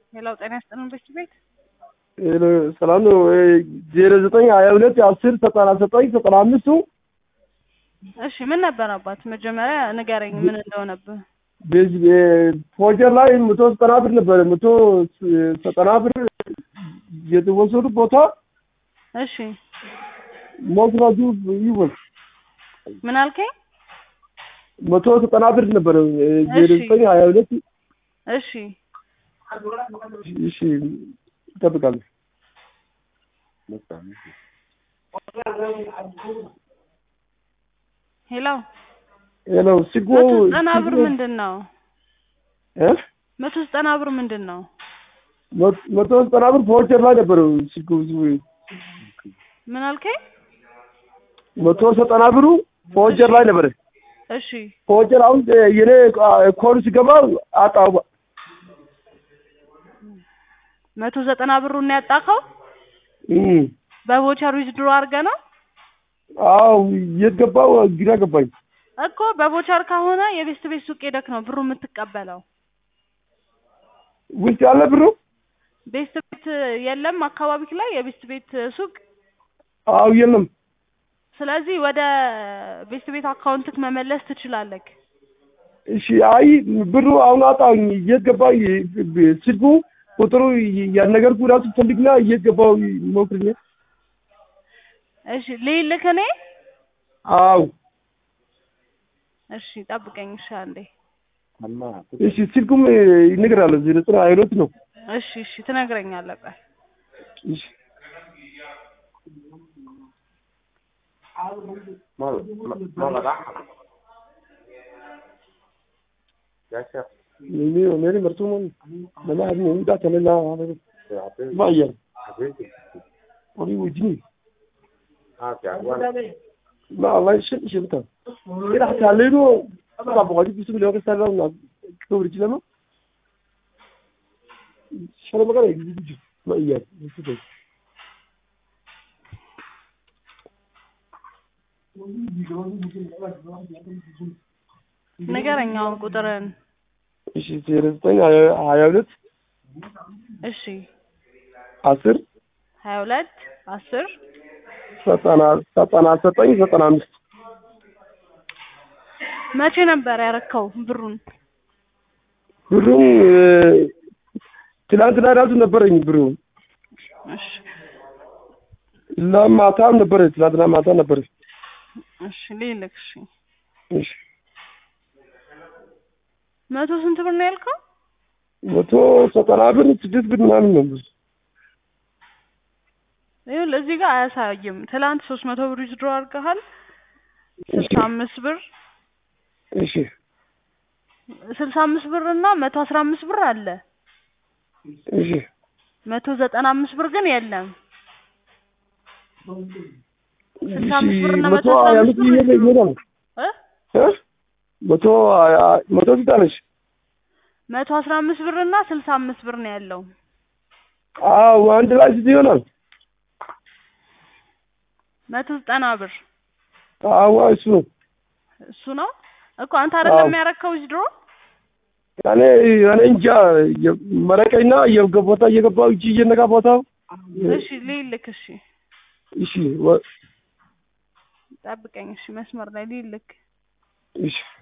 ሌላው ጤና ይስጥልን ቤት ቤት ሰላም ነው። ዜሮ ዘጠኝ ሀያ ሁለት አስር ዘጠና ዘጠኝ ዘጠና አምስቱ እሺ ምን ነበር አባት መጀመሪያ ንገረኝ ምን እንደሆነብህ በዚህ ፎጀር ላይ መቶ ዘጠና ብር ነበረ። መቶ ዘጠና ብር የተወሰዱ ቦታ እሺ ሞግናጁ ይወል ምን አልከኝ መቶ ዘጠና ብር ነበረ። ዜሮ ዘጠኝ ሀያ ሁለት እሺ እሺ ይጠብቃለሁ። ሄሎ ሄሎ ሲጎ መቶ ዘጠና ብር ምንድን ነው እ መቶ ዘጠና ብር ምንድን ነው መቶ ዘጠና ብር ፎጀር ላይ ነበረ። ሲጎ ምን አልከኝ መቶ ዘጠና ብሩ ፎጀር ላይ ነበረ። እሺ ፎጀር አሁን የኔ ኮድ ሲገባ አጣው መቶ ዘጠና ብሩን ያጣከው እም በቮቸር ዊዝድሮ አድርገህ ነው አው የት ገባው? ግራ ገባኝ። እኮ በቮቸር ከሆነ የቤስት ቤት ሱቅ ሄደክ ነው ብሩ የምትቀበለው። ውስጥ ያለ ብሩ ቤስት ቤት የለም አካባቢክ ላይ የቤስት ቤት ሱቅ። አው የለም። ስለዚህ ወደ ቤስት ቤት አካውንትክ መመለስ ትችላለክ። እሺ አይ ብሩ አሁን አጣኝ። የት ገባ? ስልኩ ቁጥሩ ያነገርኩ ራሱ ፈልግና የት ገባው ሞክርኝ። እሺ ልይልክ እኔ አው እሺ ጠብቀኝ። እሺ አንዴ እሺ ስልኩም ይነግራል። ዜሮ ዘጠኝ ሀያ ሁለት ነው። እሺ እሺ ትነግረኛለህ። ቆይ እሺ मेरी मेरी मर्जी में मैंने आज नहीं का चले ना भाई यार और ये उजनी ما الله يشل يشل بتاع كده هتعلمه طبعا بقولي بيسوي اللي هو كسر لنا كبر جلما شو ما قال يجي ما يجي يسوي ንገረኝ አሁን ቁጥርን። እሺ ዜሮ ዘጠኝ ሀያ ሁለት እሺ አስር ሀያ ሁለት አስር ዘጠና ዘጠና ዘጠኝ ዘጠና አምስት መቼ ነበር ያረከው ብሩን? ብሩም ትናንትና ራሱ ነበረኝ ብሩ እሺ ለማታም ነበረ ትናንትና ማታ ነበረ። እሺ ልልክ። እሺ እሺ መቶ ስንት ብር ነው ያልከው? መቶ ዘጠና ብር ስድስት ብር ምናምን ነው። ይኸውልህ እዚህ ጋር አያሳይም። ትላንት ሶስት መቶ ብር ዊዝድሮ አድርገሃል። ስልሳ አምስት ብር እሺ ስልሳ አምስት ብር እና መቶ አስራ አምስት ብር አለ። እሺ መቶ ዘጠና አምስት ብር ግን የለም። ስልሳ አምስት ብር እና መቶ መቶ አስራ ሀያ አምስት አምስት ብር ይሄዳል እ እ መቶ ሀያ- መቶ ስንት አለሽ? መቶ አስራ አምስት ብር እና ስልሳ አምስት ብር ነው ያለው። አዎ አንድ ላይ ስንት ይሆናል? መቶ ዘጠና ብር አዎ እሱ ነው። እሱ ነው እኮ አንተ አይደለም አዎ። ያረከው ዊዝድሮ እኔ እኔ እንጃ መረቀኝና የገቦታ እየገባው እጅ እየነካ ቦታው እሺ ልልክ። እሺ እሺ ወ- ጠብቀኝ። እሺ መስመር ላይ ልልክ። እሺ